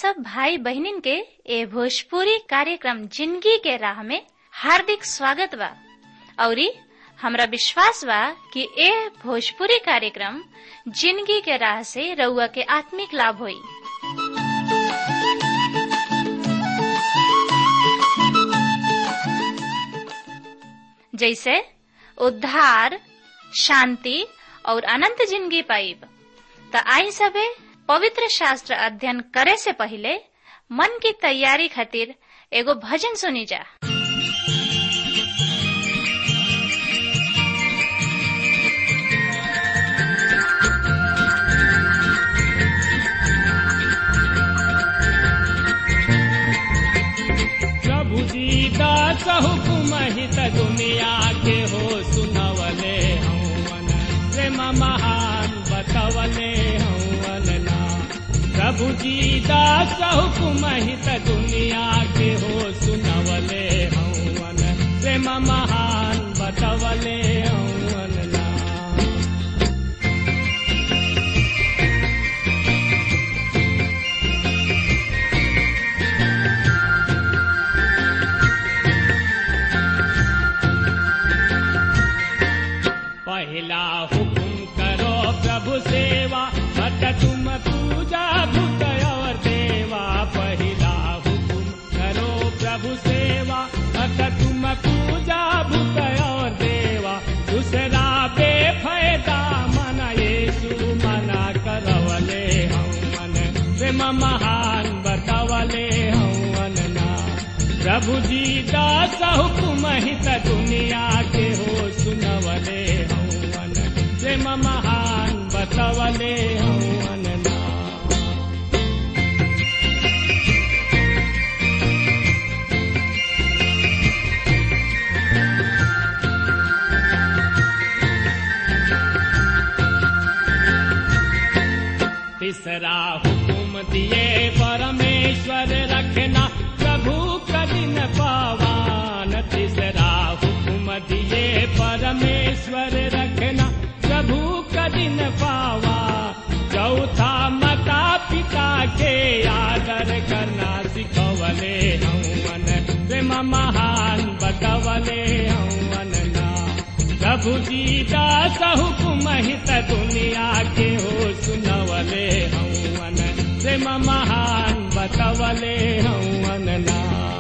सब भाई बहनिन के ए भोजपुरी कार्यक्रम जिंदगी के राह में हार्दिक स्वागत बा औरी हमरा विश्वास बा कि ए भोजपुरी कार्यक्रम जिंदगी के राह से रउआ के आत्मिक लाभ होई जैसे उद्धार शांति और अनंत जिंदगी पाइब त आई सबे पवित्र शास्त्र अध्ययन करे से पहले मन की तैयारी खातिर एगो भजन सुनी जा प्रभु जी दास हुकुम हित दुनिया के हो सुनवले हवन प्रेम महान बतवले हवन ना प्रभु जी दास हुकुम हित दुनिया के हो सुनवले हवन प्रेम महान बतवले हवन ना पहला हुकुम करो प्रभु सेवा मत तुम पूजा भूत और देवा पहला हुकुम करो प्रभु सेवा मत तुम पूजा भूत और देवा दूसरा बेफायदा मन येसु मना करवले हम मन प्रेम महान बतवले हवन ना प्रभु जी दास हुकुम हित दुनिया के हो सुनवले हवन प्रेम महान बतवले हवन ना तीसरा हुकुम दिए परमेश्वर रखना प्रभु कदिन पावान तीसरा हुकुम दिए परमेश्वर रखना प्रभु कदिन पावा चौथा माता पिता के आदर करना सिखवले हवन प्रेम महान बतवले हवन ना प्रभु जी दास हुकुम हित दुनिया के हो सुनवले हवन प्रेम महान बतवले हवन ना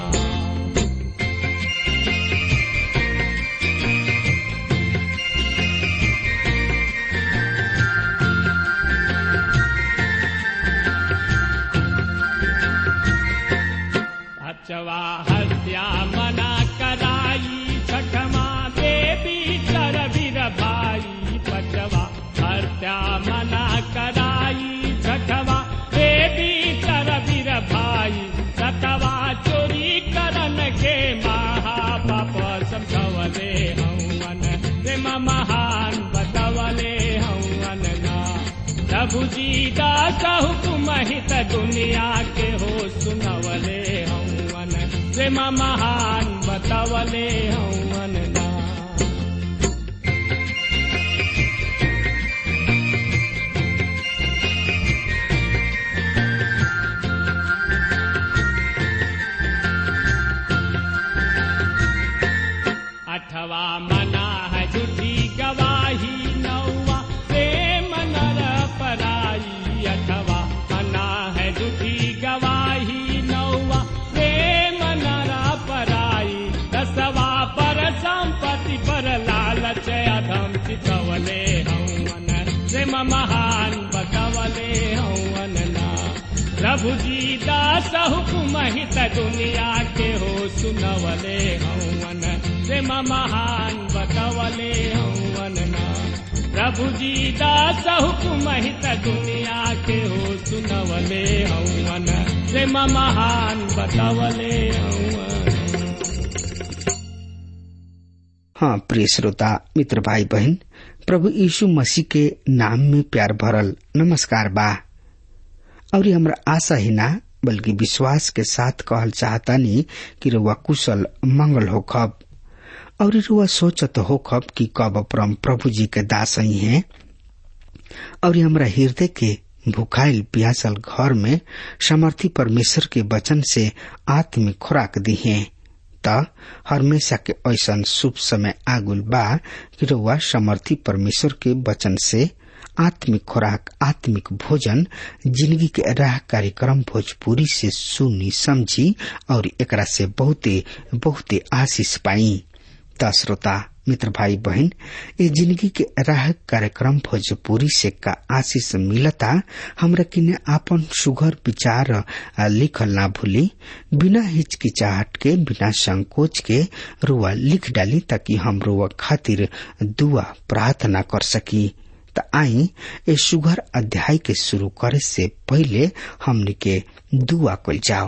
अचवा हत्या मना कराई छठमा देवी चर वीर भाई पचवा हत्या मना कराई छठवा देवी चर वीर भाई सतवा चोरी करन के महापाप समझवले हवन प्रेम महान बतवले हवन ना प्रभु जी दास हुकुम हित दुनिया के हो सुनवले हवन प्रेम महान बतवले हवन ना अठवा मना है झूठी गवाही नौवा प्रेम नर पराई अठवा मना है झूठी गवाही नौवा प्रेम नर पराई दसवा पर संपत्ति पर लालच अधम चितवले हवन प्रेम महान बतवले हवन ना प्रभु जी दास हुकुम हित दुनिया के हो सुनवले हवन प्रेम महान बतवले हवन ना प्रभु जी दास हुकुम हित दुनिया के हो सुनवले हवन प्रेम महान बतवले हवन हाँ प्रिय श्रोता मित्र भाई बहन प्रभु यीशु मसीह के नाम में प्यार भरल नमस्कार बा और ये हमरा आशा ही ना बल्कि विश्वास के साथ कहल चाहतानी कि रुआ कुशल मंगल हो खब और रुआ सोचत हो खब कि कब परम प्रभु जी के दास ही हैं और ये हमरा हृदय के भुखाइल पियासल घर में समर्थी परमेश्वर के वचन से आत्मिक खुराक दी है त हमेशा के ऐसा शुभ समय आगुल बा कि रउआ समर्थी परमेश्वर के वचन से आत्मिक खुराक आत्मिक भोजन जिंदगी के राह कार्यक्रम भोजपुरी से सुनी समझी और एकरा से बहुते बहुते आशीष पाई त श्रोता मित्र भाई बहन ये जिंदगी के राह कार्यक्रम भोजपुरी से का आशीष मिलता हमरा किने आपन सुघर विचार लिखल ना भूली बिना हिचकिचाहट के बिना संकोच के रुआ लिख डाली ताकि हम रुआ खातिर दुआ प्रार्थना कर सकी त आई ए सुघर अध्याय के शुरू करे से पहले हमने के दुआ कल जाओ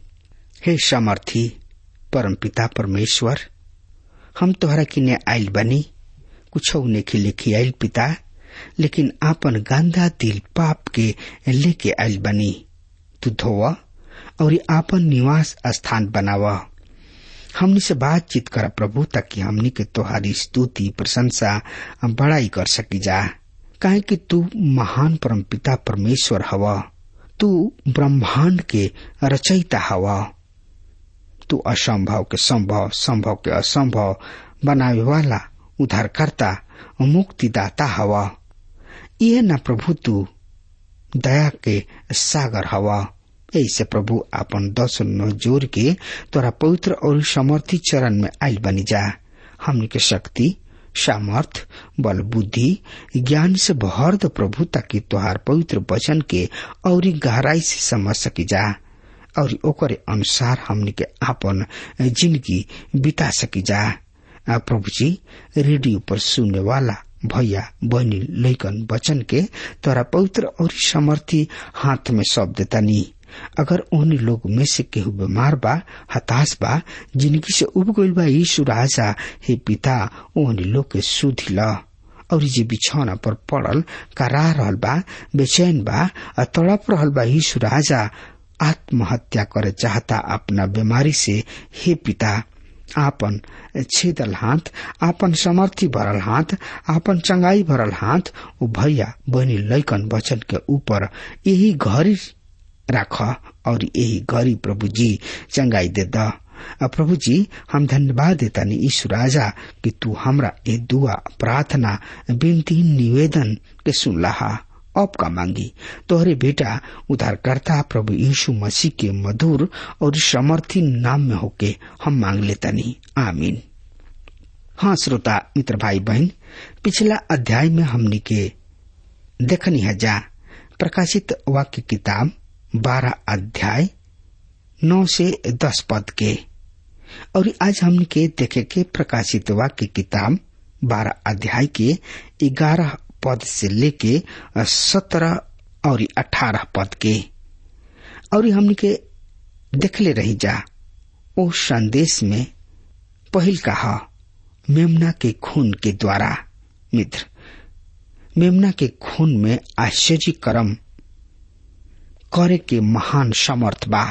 हे समर्थी परमपिता परमेश्वर हम तोहरा किने आयल बनी कुछ नेखी लिखी आयल पिता लेकिन आपन गांधा दिल पाप के लेके आयल बनी तू धोवा और आपन निवास स्थान बनावा हमनी से बातचीत कर प्रभु ताकि हमनी के तोहारी स्तुति प्रशंसा बड़ाई कर सकी जा काहे कि तू महान परमपिता परमेश्वर हवा तू ब्रह्मांड के रचयिता हवा तू असंभव के संभव संभव के असंभव बनावे वाला उद्धारकर्ता मुक्तिदाता हवा यह न प्रभु तू दया के सागर हवा ऐसे प्रभु अपन दस नो जोर के तोरा पवित्र और समर्थी चरण में आयल बनी जा हमने के शक्ति सामर्थ बल बुद्धि ज्ञान से भर द प्रभु ताकि तोहार पवित्र वचन के और गहराई से समझ सकी जा और ओकरे अनुसार हमने के आपन जिंदगी बिता सकी जा प्रभु जी रेडियो पर सुनने वाला भैया बहनी लैकन वचन के तोरा पवित्र और समर्थी हाथ में सौंप देता नी अगर उन लोग में से केहू बीमार बा हताश बा जिंदगी से उब गईल बा यीशु राजा हे पिता ओहन लोग के सुधी ला और जे बिछौना पर पड़ल करा रहल बा बेचैन बा तड़प रहल बा यीशु राजा आत्महत्या करे चाहता अपना बीमारी से हे पिता आपन छेदल हाथ आपन समर्थी भरल हाथ आपन चंगाई भरल हाथ ओ भैया बहनी लैकन वचन के ऊपर यही घड़ी राख और यही घड़ी प्रभु जी चंगाई दे द प्रभु जी हम धन्यवाद देता नी ईश्वर राजा कि तू हमरा ये दुआ प्रार्थना विनती निवेदन के सुन लहा अब का मांगी तोहरे बेटा उद्धारकर्ता प्रभु यीशु मसीह के मधुर और समर्थी नाम में होके हम मांग लेता नहीं आमीन हाँ श्रोता मित्र भाई बहन पिछला अध्याय में हमने के देखनी है जा प्रकाशित वाक्य किताब बारह अध्याय नौ से दस पद के और आज हमने के देखे के प्रकाशित वाक्य किताब बारह अध्याय के ग्यारह पद से लेके सत्रह और अठारह पद के और हमने के देखले रही जा ओ संदेश में पहिल कहा मेमना के खून के द्वारा मित्र मेमना के खून में आश्चर्य कर्म करे के महान समर्थ बा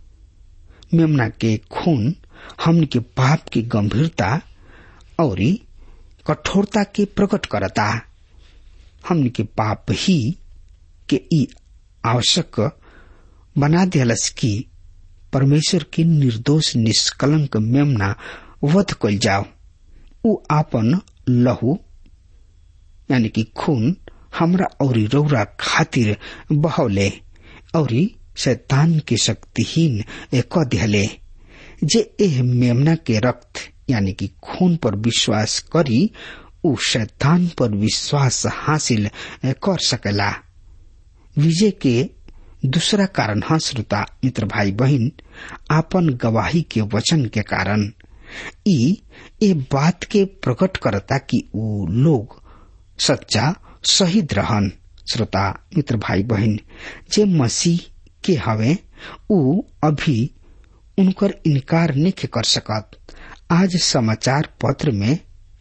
मेमना के खून हमन के पाप की गंभीरता और कठोरता के प्रकट करता हमन के पाप ही के ई आवश्यक बना दिलस कि परमेश्वर के निर्दोष निष्कलंक मेमना वध कल जाओ उ आपन लहू यानी कि खून हमरा और रौरा खातिर बहौले और शैतान के शक्तिहीन क दिहले जे एह मेमना के रक्त यानी कि खून पर विश्वास करी उ शैतान पर विश्वास हासिल कर सकेला विजय के दूसरा कारण है श्रोता मित्र भाई बहन आपन गवाही के वचन के कारण ई ए बात के प्रकट करता कि उ लोग सच्चा शहीद रहन श्रोता मित्र भाई बहन जे मसीह के हवे उ अभी उनकर इनकार नहीं कर सकत आज समाचार पत्र में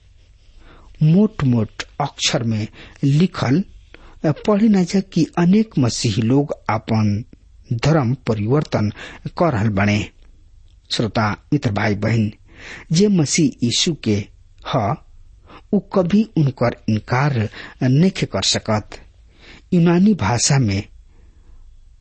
मोट मोट अक्षर में लिखल पढ़े न जा कि अनेक मसीही लोग अपन धर्म परिवर्तन कर रहल बने श्रोता मित्र भाई बहन जे मसीह यीशु के ह उ कभी उनकर इनकार नहीं कर सकत यूनानी भाषा में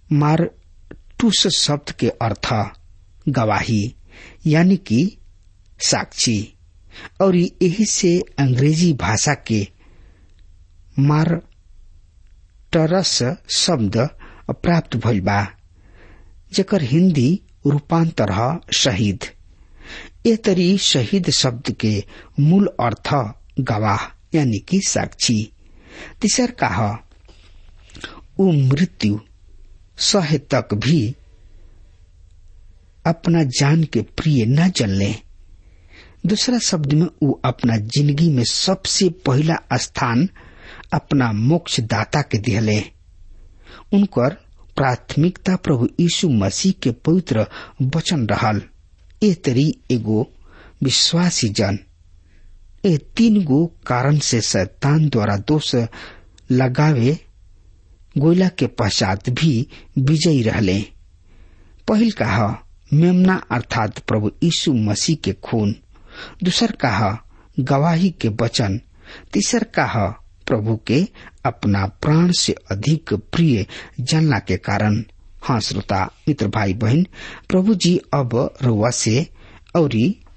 मारटूस शब्द के अर्थ गवाही यानी कि साक्षी और यही से अंग्रेजी भाषा के मार टरस शब्द प्राप्त भइल बा जेकर हिंदी रूपांतर ह शहीद ए तरी शहीद शब्द के मूल अर्थ गवाह यानी कि साक्षी तीसर का ह ऊ मृत्यु सहे तक भी अपना जान के प्रिय न जलने दूसरा शब्द में ऊ अपना जिंदगी में सबसे पहला स्थान अपना मोक्ष दाता के दिहले उनकर प्राथमिकता प्रभु यीशु मसीह के पवित्र वचन रहल ए तरी एगो विश्वासी जन ए तीन गो कारण से शैतान द्वारा दोष लगावे गोयला के पश्चात भी विजयी रहले पहिल कहा मेमना अर्थात प्रभु यीशु मसीह के खून दूसर कहा गवाही के वचन तीसर कहा प्रभु के अपना प्राण से अधिक प्रिय जानला के कारण हाँ श्रोता मित्र भाई बहन प्रभु जी अब रुआ से और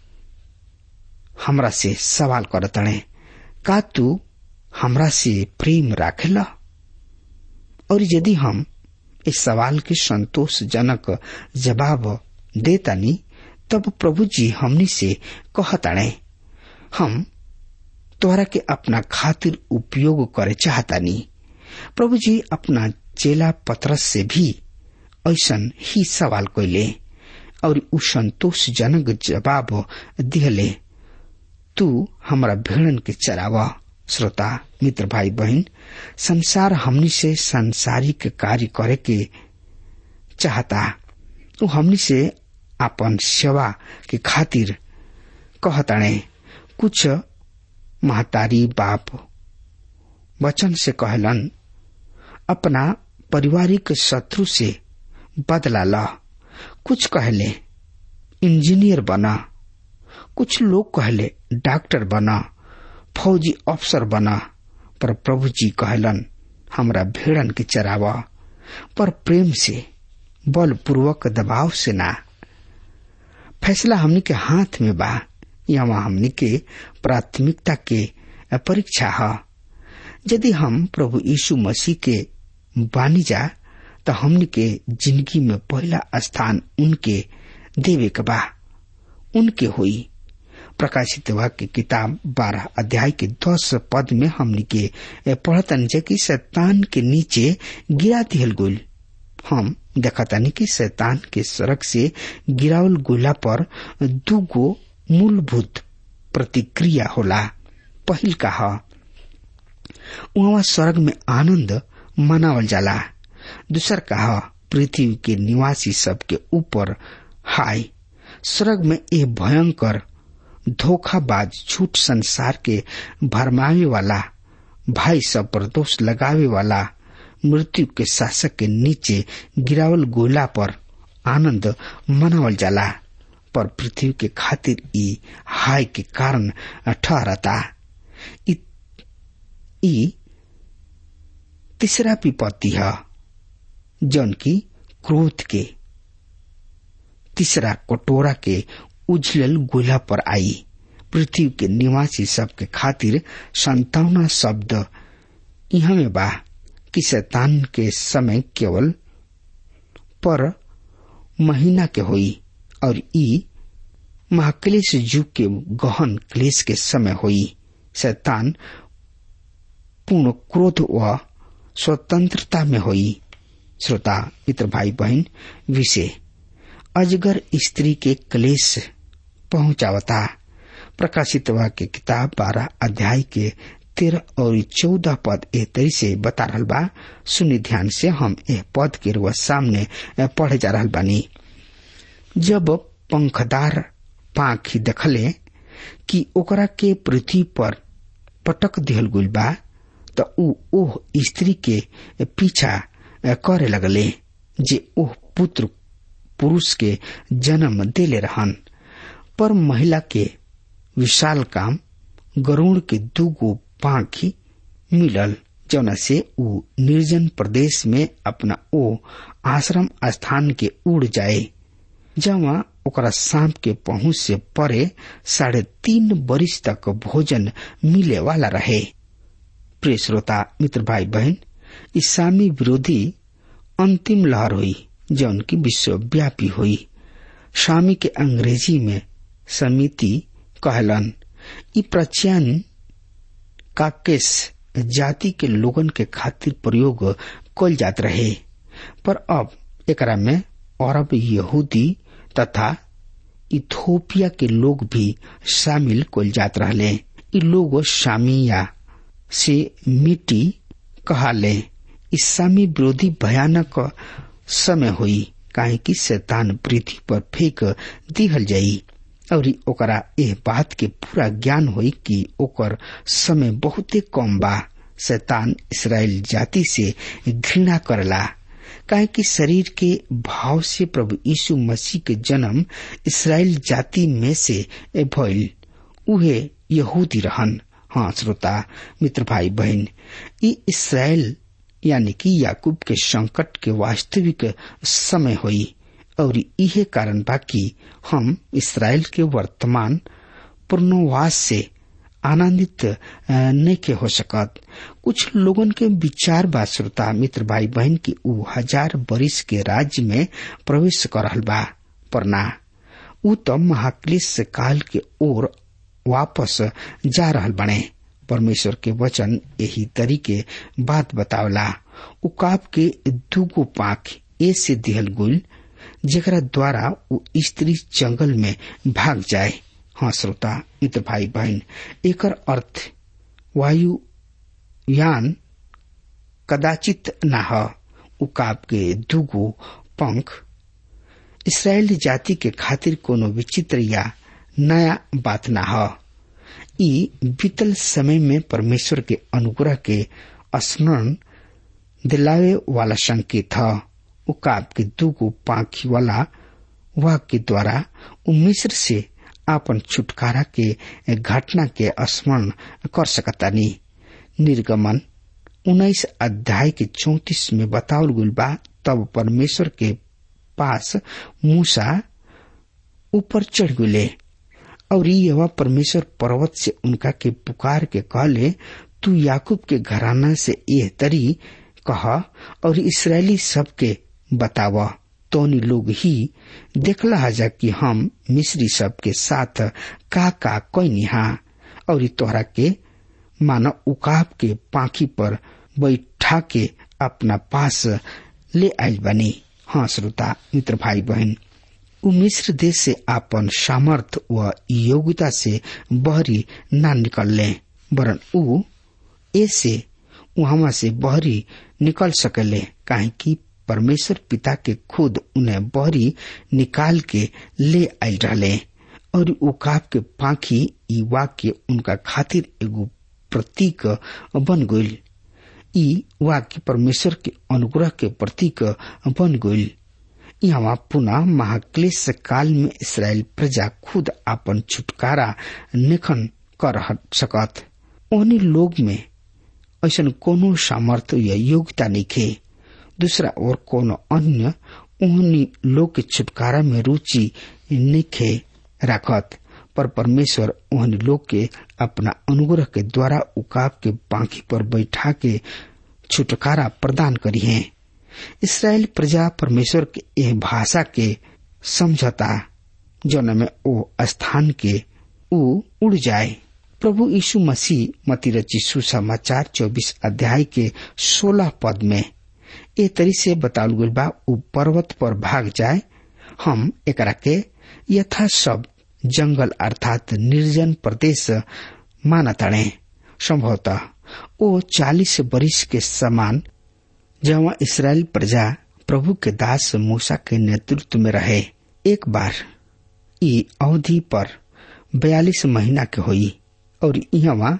हमरा से सवाल करतणे का तू हमरा से प्रेम राखेला और यदि हम इस सवाल के संतोषजनक जवाब देतानी तब प्रभु जी हमनी से कहताणे हम तोहरा के अपना खातिर उपयोग करे चाहतानी प्रभु जी अपना चेला पत्रस से भी ऐसन ही सवाल कैले और उ संतोषजनक जवाब दिहले तू हमारा भेड़न के चरावा श्रोता मित्र भाई बहन संसार हमनी से सांसारिक कार्य करे के चाहता वो हमनी से अपन सेवा के खातिर कहताणे कुछ महतारी बाप वचन से कहलन अपना पारिवारिक शत्रु से बदला ला कुछ कहले इंजीनियर बना कुछ लोग कहले डॉक्टर बना फौजी अफसर बना पर प्रभु जी कहलन हमरा भेड़न के चरावा पर प्रेम से बलपूर्वक दबाव से ना फैसला हमनी के हाथ में बा यहाँ हमनी के प्राथमिकता के परीक्षा है यदि हम प्रभु यीशु मसीह के बानी जा तो हमनी के जिंदगी में पहला स्थान उनके देवे के बा उनके हुई प्रकाशित वाक्य किताब बारह अध्याय के दस पद में हमनी के पढ़तन जे कि शैतान के नीचे गिरा दिहल गुल हम देखतानी कि शैतान के सड़क से गिरावल गोला पर दूगो मूलभूत प्रतिक्रिया होला पहिल का वहाँ स्वर्ग में आनंद मनावल जाला दूसर का पृथ्वी के निवासी सब के ऊपर हाय स्वर्ग में ये भयंकर धोखाबाज झूठ संसार के भरमावे वाला भाई सब पर दोष लगावे वाला मृत्यु के शासक के नीचे गिरावल गोला पर आनंद मनावल जाला पर पृथ्वी के खातिर ई हाय के कारण ठहरता ई तीसरा विपत्ति है जौन की क्रोध के तीसरा कटोरा के उजलल गोला पर आई पृथ्वी के निवासी सब के खातिर संतावना शब्द यहाँ में बा कि शैतान के समय केवल पर महीना के होई और ई महाक्लेश युग के गहन क्लेश के समय होई शैतान पूर्ण क्रोध व स्वतंत्रता में होई श्रोता मित्र भाई बहन विषय अजगर स्त्री के क्लेश पहुंचावता प्रकाशित वाक्य किताब बारह अध्याय के तेरह और चौदह पद ए तरी से बता रहा बा सुनि ध्यान से हम ए पद के रुआ सामने पढ़े जा रहा बानी जब पंखदार पाखी देखले कि ओकरा के पृथ्वी पर पटक दिहल गुल बा त ऊ ओह स्त्री के पीछा करे लगले जे ओह पुत्र पुरुष के जन्म देले रहन पर महिला के विशाल काम गरुण के दूगो पाखी मिलल जौना से ऊ निर्जन प्रदेश में अपना ओ आश्रम स्थान के उड़ जाए जहाँ ओकरा शाम के पहुंच से परे साढ़े तीन बरिस तक भोजन मिले वाला रहे प्रिय श्रोता मित्र भाई बहन इस्लामी विरोधी अंतिम लहर हुई जौन की विश्वव्यापी हुई स्वामी के अंग्रेजी में समिति कहलन ई प्रचयन काकेस जाति के लोगन के खातिर प्रयोग कल जात रहे पर अब एकरा में अरब यहूदी तथा इथोपिया के लोग भी शामिल कल जात रहले ई लोग शामिया से मिट्टी कहाले इस्लामी विरोधी भयानक समय हुई काहे कि शैतान पृथ्वी पर फेंक दिहल जाई और ओकरा एह बात के पूरा ज्ञान होई कि ओकर समय बहुते कम बा शैतान इसराइल जाति से घृणा करला काहे कि शरीर के भाव से प्रभु यीशु मसीह के जन्म इसराइल जाति में से भइल उहे यहूदी रहन हाँ श्रोता मित्र भाई बहन ई इसराइल यानी कि याकूब के संकट के वास्तविक समय हुई और इहे कारण बा कि हम इसराइल के वर्तमान पूर्णवास से आनंदित नहीं के हो सकत कुछ लोगन के विचार बा श्रोता मित्र भाई बहन की ऊ हजार बरिस के राज्य में प्रवेश कर रहल बा पर ना ऊ तो महाक्लेश काल के ओर वापस जा रहल बने परमेश्वर के वचन यही तरीके बात बतावला उकाब के दूगो पाख ए से दिहल गुल जेकरा द्वारा वो स्त्री जंगल में भाग जाए हाँ श्रोता मित्र भाई बहन एकर अर्थ वायु यान कदाचित न ह उकाब के दूगो पंख इसराइल जाति के खातिर कोनो विचित्र या नया बात न ह ई बीतल समय में परमेश्वर के अनुग्रह के स्मरण दिलावे वाला संकेत ह उकाब के दूगो पाखी वाला वाह के द्वारा उ मिस्र से आपन छुटकारा के घटना के स्मरण कर सकतानी निर्गमन उन्नीस अध्याय के चौतीस में बतावल गुल बा तब परमेश्वर के पास मूसा ऊपर चढ़ गुले और यह परमेश्वर पर्वत से उनका के पुकार के कहले तू याकूब के घराना से यह तरी कह और इसराइली सब के बताव तोनी लोग ही देखला हजा कि हम मिस्री सब के साथ का का कोई निहा और तोहरा के मानो उकाब के पाखी पर बैठा के अपना पास ले आयल बनी हाँ श्रोता मित्र भाई बहन उ मिस्र देश से आपन सामर्थ व योग्यता से बहरी ना निकलले वरन उ ऐसे वहां से बहरी निकल सकले काहे कि परमेश्वर पिता के खुद उन्हें बहरी निकाल के ले आयल रहले और उकाब के पाखी ई वाक्य उनका खातिर एगो प्रतीक बन गईल ई वाक्य परमेश्वर के अनुग्रह के प्रतीक बन गईल यहाँ पुनः महाक्लेश काल में इसराइल प्रजा खुद अपन छुटकारा निखन कर सकत ओहनी लोग में ऐसा कोनो सामर्थ्य या योग्यता नहीं दूसरा और कोनो अन्य ओहनी लोग के छुटकारा में रुचि निखे रखत पर परमेश्वर ओहनी लोग के अपना अनुग्रह के द्वारा उकाब के पाखी पर बैठा के छुटकारा प्रदान करी है इसराइल प्रजा परमेश्वर के यह भाषा के समझता जौन में ओ स्थान के उ उड़ जाए प्रभु यीशु मसीह मती रची सुसमाचार चौबीस अध्याय के सोलह पद में ए तरी से बताल गई बा उ पर्वत पर भाग जाए हम एकरा के यथा सब जंगल अर्थात निर्जन प्रदेश मानताणे संभवतः ओ चालीस बरिस के समान जहाँ इसराइल प्रजा प्रभु के दास मूसा के नेतृत्व में रहे एक बार ई अवधि पर बयालीस महीना के हुई और यहाँ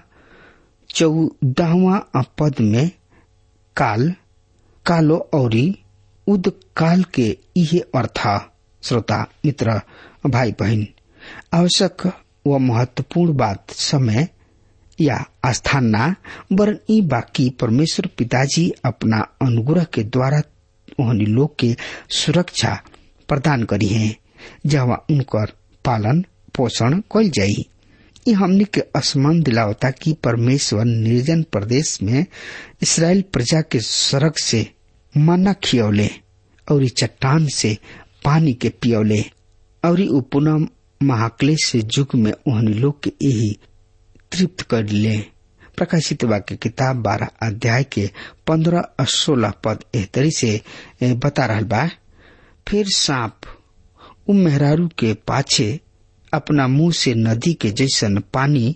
चौदहवा पद में काल कालो और उद काल के इहे अर्थ श्रोता मित्र भाई बहन आवश्यक व महत्वपूर्ण बात समय या आस्थान ना वरन ई बाकी परमेश्वर पिताजी अपना अनुग्रह के द्वारा ओहनी लोग के सुरक्षा प्रदान करी है जहाँ उनकर पालन पोषण कल जाई ये हमने के स्मरण दिलावता कि परमेश्वर निर्जन प्रदेश में इसराइल प्रजा के सड़क से मना खियौले और ई चट्टान से पानी के पियौले और ई पुनः महाक्लेश युग में ओहनी लोग के यही तृप्त कर ले प्रकाशित वाक्य किताब बारह अध्याय के पंद्रह सोलह पद एहतरी से बता रहा बा फिर सांप उ मेहरारू के पाछे अपना मुंह से नदी के जैसन पानी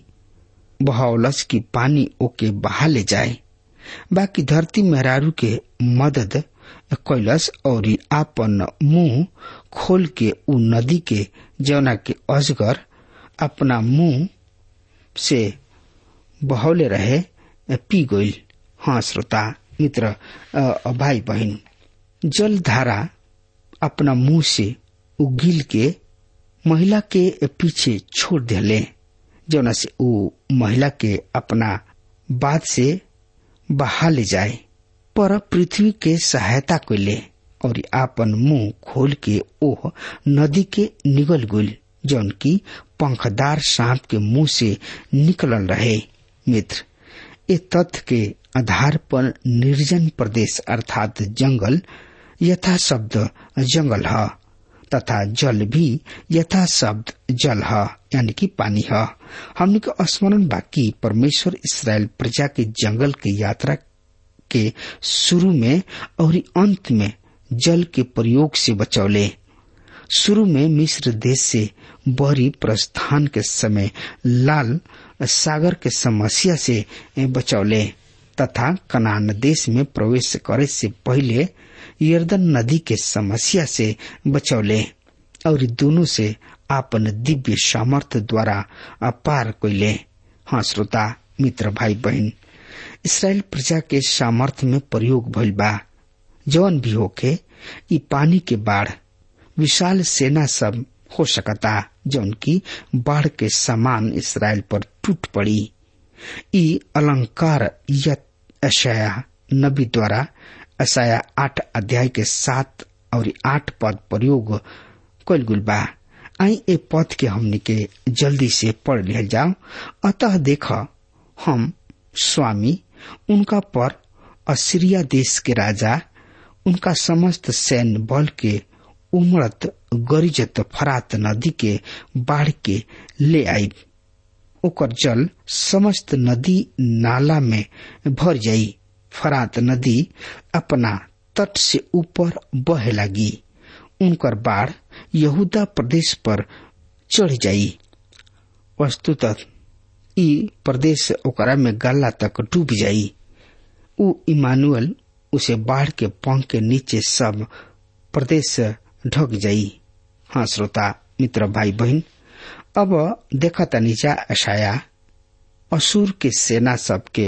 बहावलस की पानी ओके बहा ले जाए बाकी धरती मेहरारू के मदद कैलस और आपन मुंह खोल के उ नदी के जौना के अजगर अपना मुंह से बहौले रहे पी गईल हाँ श्रोता मित्र भाई बहन जल धारा अपना मुंह से उगिल के महिला के पीछे छोड़ दिले जौना से उ महिला के अपना बात से बहा ले जाए पर पृथ्वी के सहायता कैले और आपन मुंह खोल के ओह नदी के निगल गुल जौन की पंखदार सांप के मुंह से निकलल रहे मित्र ये तथ्य के आधार पर निर्जन प्रदेश अर्थात जंगल यथा शब्द जंगल है तथा जल भी यथा शब्द जल है यानी कि पानी है हमने के स्मरण बाकी परमेश्वर इसराइल प्रजा के जंगल के यात्रा के शुरू में और अंत में जल के प्रयोग से बचौले शुरू में मिस्र देश से बहरी प्रस्थान के समय लाल सागर के समस्या से बचौले तथा कनान देश में प्रवेश करे से पहले यर्दन नदी के समस्या से बचौले और दोनों से आपन दिव्य सामर्थ्य द्वारा पार कैले हाँ श्रोता मित्र भाई बहन इसराइल प्रजा के सामर्थ्य में प्रयोग भइल बा जौन भी होके ई पानी के बाढ़ विशाल सेना सब हो सकता जौन की बाढ़ के समान इसराइल पर टूट पड़ी ई अलंकार अशया नबी द्वारा असाया आठ अध्याय के सात और आठ पद प्रयोग कल गुल बा आई ए पद के हमने के जल्दी से पढ़ लिया जाओ अतः देख हम स्वामी उनका पर असीरिया देश के राजा उनका समस्त सैन्य बल के उमड़त गरिजत फरात नदी के बाढ़ के ले आई ओकर जल समस्त नदी नाला में भर जाई फरात नदी अपना तट से ऊपर बहे लगी उनकर बाढ़ यहूदा प्रदेश पर चढ़ जाई वस्तुतः ई प्रदेश ओकरा में गला तक डूब जाई उ इमानुअल उसे बाढ़ के पंख के नीचे सब प्रदेश ढक जाई हाँ श्रोता मित्र भाई बहन अब देखा तनीजा अशाया असुर के सेना सबके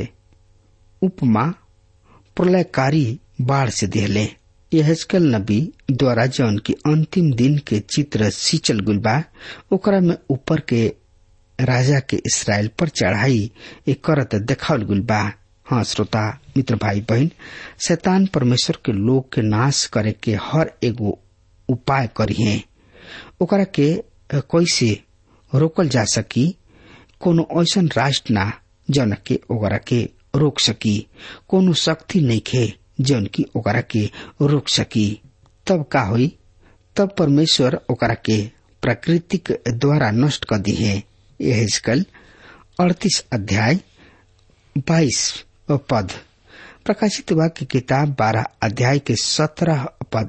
उपमा प्रलयकारी बाढ़ से दिहले यहजकल नबी द्वारा जौन की अंतिम दिन के चित्र सींचल गुलबा ओकरा में ऊपर के राजा के इसराइल पर चढ़ाई एक करत देखावल गुलबा हाँ श्रोता मित्र भाई बहन शैतान परमेश्वर के लोग के नाश करे के हर एगो उपाय करिए ओकरा के कैसे रोकल जा सकी कोनो ऐसन राष्ट्र ना जौन के ओकरा के रोक सकी कोनो शक्ति नहीं खे जौन की ओकरा के रोक सकी तब का हुई तब परमेश्वर ओकरा के प्राकृतिक द्वारा नष्ट कर दी है यह कल अड़तीस अध्याय बाईस पद प्रकाशित वाक्य किताब बारह अध्याय के सत्रह पद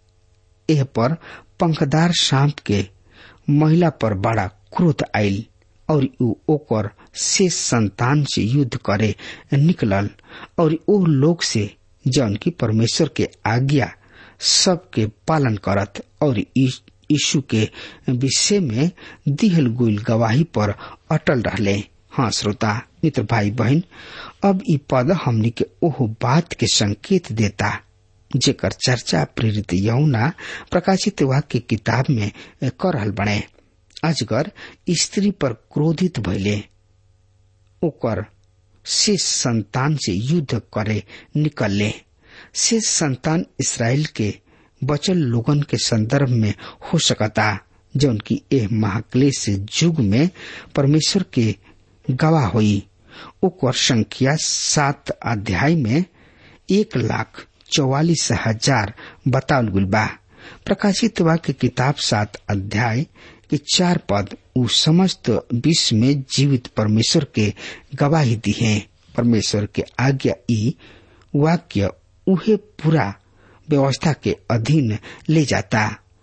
एह पर पंखदार सांप के महिला पर बड़ा क्रोध आयल और उ ओकर शेष संतान से युद्ध करे निकलल और ओ लोग से जौन की परमेश्वर के आज्ञा सबके पालन करत और यीशु के विषय में दिहल गुल गवाही पर अटल रहले हाँ श्रोता मित्र भाई बहन अब ई पद हमनी के ओह बात के संकेत देता जेकर चर्चा प्रेरित यौना प्रकाशित वाक्य किताब में कर रहल बने अजगर स्त्री पर क्रोधित भइले ओकर शेष संतान से युद्ध करे निकलले शेष संतान इसराइल के बचल लोगन के संदर्भ में हो सकता जौन की एह महाक्लेश युग में परमेश्वर के गवाह हुई ओकर संख्या सात अध्याय में एक लाख चौवालीस हजार बतावल गुल बा प्रकाशित वाक्य किताब सात अध्याय के चार पद उ समस्त विश्व में जीवित परमेश्वर के गवाही दी है परमेश्वर के आज्ञा ई वाक्य उहे पूरा व्यवस्था के अधीन ले जाता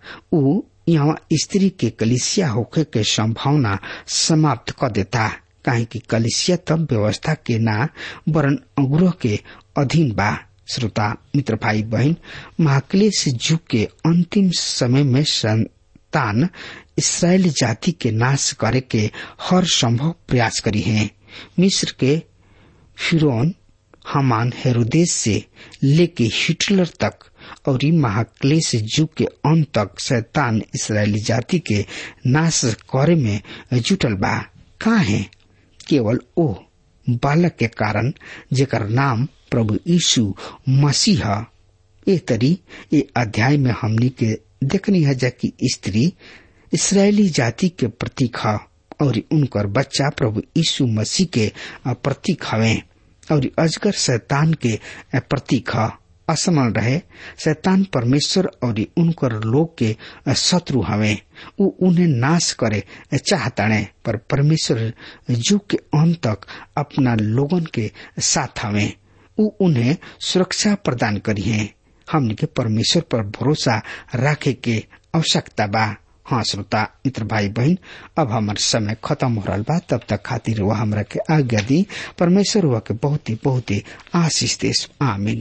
उ यहाँ स्त्री के कलिसिया होखे के संभावना समाप्त कर देता काहे कि कलिसिया तब व्यवस्था के ना वरन अनुग्रह के अधीन बा श्रोता मित्र भाई बहन महाक्लेश युग के अंतिम समय में संतान इसराइल जाति के नाश करे के हर संभव प्रयास करी है मिस्र के फिरौन हमान हेरोदेश से लेके हिटलर तक और ई महाक्लेश युग के अंत तक शैतान इसराइली जाति के नाश करे में जुटल बा का है केवल ओ बालक के कारण जेकर नाम प्रभु यीशु मसीह ए तरी ए अध्याय में हमनी के देखनी है जबकि स्त्री इसराइली जाति के प्रतीक है और उनकर बच्चा प्रभु यीशु मसीह के प्रतीक हवे और अजगर शैतान के प्रतीक है असमन रहे शैतान परमेश्वर और उनकर लोग के शत्रु हवे उ उन्हें नाश करे चाहताणे पर परमेश्वर युग के अंत तक अपना लोगन के साथ हवे उ उन्हें सुरक्षा प्रदान करी है हमने के परमेश्वर पर भरोसा रखे के आवश्यकता बा हाँ श्रोता मित्र भाई बहन अब हमार समय खत्म हो रहा बा तब तक खातिर वह हमरा के आज्ञा दी परमेश्वर वह के बहुत ही बहुत ही आशीष देश आमीन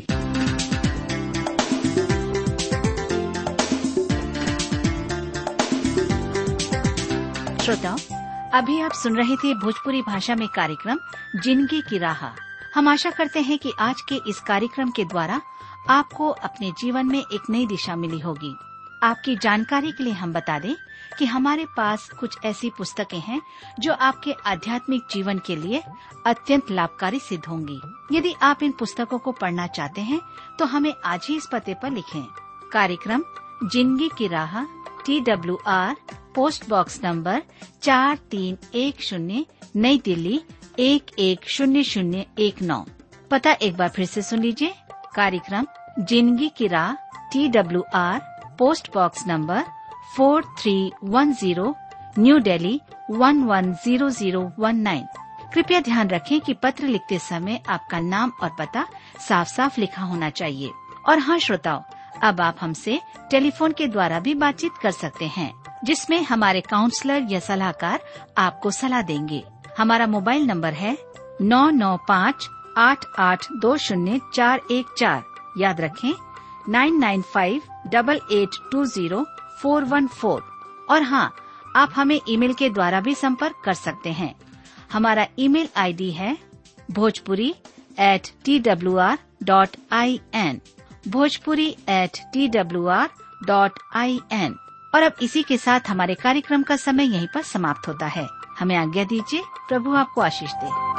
श्रोताओं अभी आप सुन रहे थे भोजपुरी भाषा में कार्यक्रम जिंदगी की राह हम आशा करते हैं कि आज के इस कार्यक्रम के द्वारा आपको अपने जीवन में एक नई दिशा मिली होगी आपकी जानकारी के लिए हम बता दें कि हमारे पास कुछ ऐसी पुस्तकें हैं जो आपके आध्यात्मिक जीवन के लिए अत्यंत लाभकारी सिद्ध होंगी यदि आप इन पुस्तकों को पढ़ना चाहते हैं तो हमें आज ही इस पते पर लिखें कार्यक्रम जिंदगी की राह T W R post box number चार तीन एक शून्य नई दिल्ली एक एक शून्य शून्य एक नौ पता एक बार फिर से सुन लीजिए कार्यक्रम जिंदगी की राह T W R post box number four three one zero New Delhi one one zero zero one nine कृपया ध्यान रखें कि पत्र लिखते समय आपका नाम और पता साफ साफ लिखा होना चाहिए और हाँ श्रोताओं अब आप हमसे टेलीफोन के द्वारा भी बातचीत कर सकते हैं जिसमें हमारे काउंसलर या सलाहकार आपको सलाह देंगे हमारा मोबाइल नंबर है नौ नौ पाँच आठ आठ दो शून्य चार एक चार याद रखें nine nine five double eight two zero four one four और हाँ आप हमें ईमेल के द्वारा भी संपर्क कर सकते हैं हमारा ईमेल आईडी है Bhojpuri at T W R dot I N Bhojpuri at T W R dot I N और अब इसी के साथ हमारे कार्यक्रम का समय यहीं पर समाप्त होता है हमें आज्ञा दीजिए प्रभु आपको आशीष दे